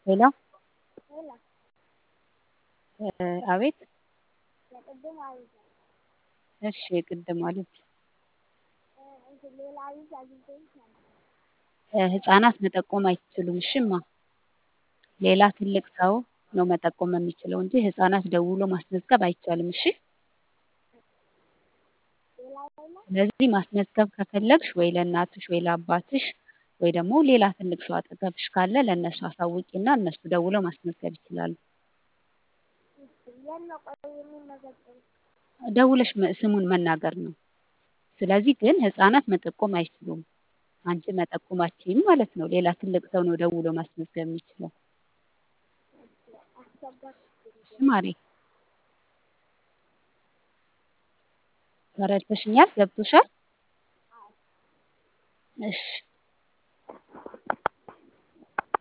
ሄሎ አቤት እሺ ቅድም አሉት ህፃናት መጠቆም አይችሉም እሺ እማ ሌላ ትልቅ ሰው ነው መጠቆም የሚችለው እንጂ ህፃናት ደውሎ ማስመዝገብ አይቻልም እሺ ስለዚህ ማስመዝገብ ከፈለግሽ ወይ ለእናትሽ ወይ ለአባትሽ ወይ ደግሞ ሌላ ትልቅ ሰው አጠገብሽ ካለ ለእነሱ አሳውቂና እነሱ ደውለው ማስመዝገብ ይችላሉ ደውለሽ ስሙን መናገር ነው ስለዚህ ግን ህፃናት መጠቆም አይችሉም አንቺ መጠቆም አትችይም ማለት ነው ሌላ ትልቅ ሰው ነው ደውሎ ማስመዝገብ የሚችለው እሺ ማሬ ተረድተሽኛል ገብቶሻል እሺ